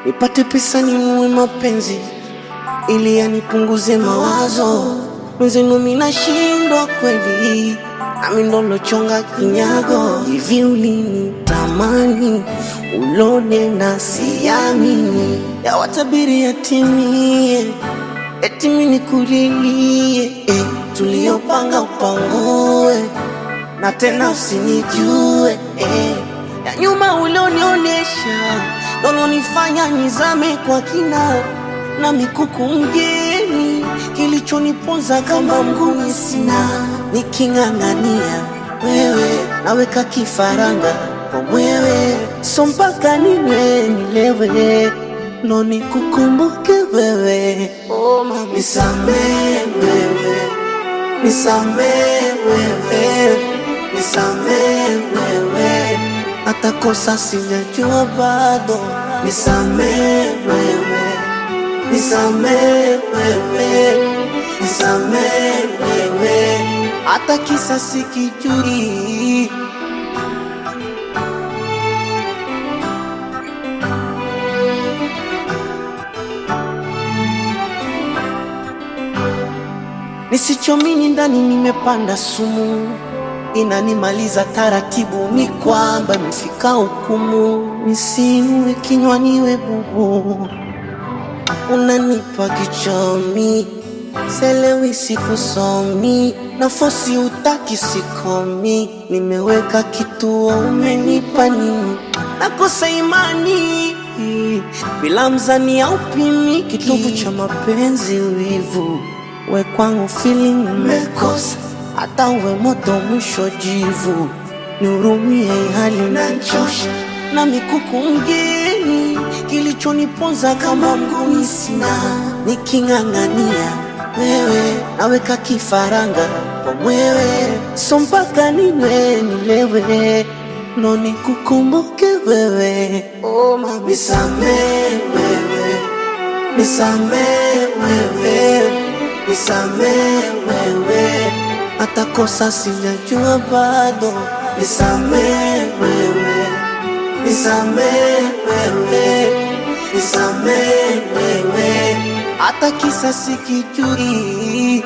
nipate pesa ninunue mapenzi ili yanipunguze mawazo. Mwenzenu mimi nashindwa kweli, nami ndo lochonga kinyago. Hivi ulinitamani ulone na siamini, yawatabiri yatimie, eti mimi nikulilie eh, tuliyopanga upangue na tena usinijue eh. Ya nyuma ulionionyesha nolonifanya nizame kwa kina na mikuku mgeni, kilichoniponza kama mguni sina, niking'ang'ania wewe naweka kifaranga kwa mwewe, so mpaka niwe nilewe ndo nikukumbuke wewe. Oh, mama, nisamee wewe nisamee wewe, nisamee wewe, hata kosa sijajua bado, nisamee wewe, nisamee wewe, nisamee wewe, hata kisa sikijui. Nisichomini ndani nimepanda sumu, inanimaliza taratibu, ni kwamba imefika hukumu, nisinue kinywaniwe bubu, unanipa kichomi, selewi sikusomi, nafosi utaki sikomi, nimeweka kituo, umenipa nini? Nakosa imani bila mzani au pimi, kitovu cha mapenzi wivu we kwangu feeling umekosa, hata uwe moto mwisho jivu, nihurumie hali nachosha na mikuku mgeni, kilichoniponza kama mguni sina, niking'ang'ania wewe naweka kifaranga kwa mwewe, so mpaka niwe nilewe ndo nikukumbuke wewe. Oh, mama, nisamee wewe, nisamee wewe nisamee wewe, hata kosa sijajua bado, nisamee wewe, nisamee wewe, nisamee wewe, hata kisa sikijui.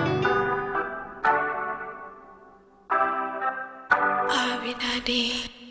Abby Daddy.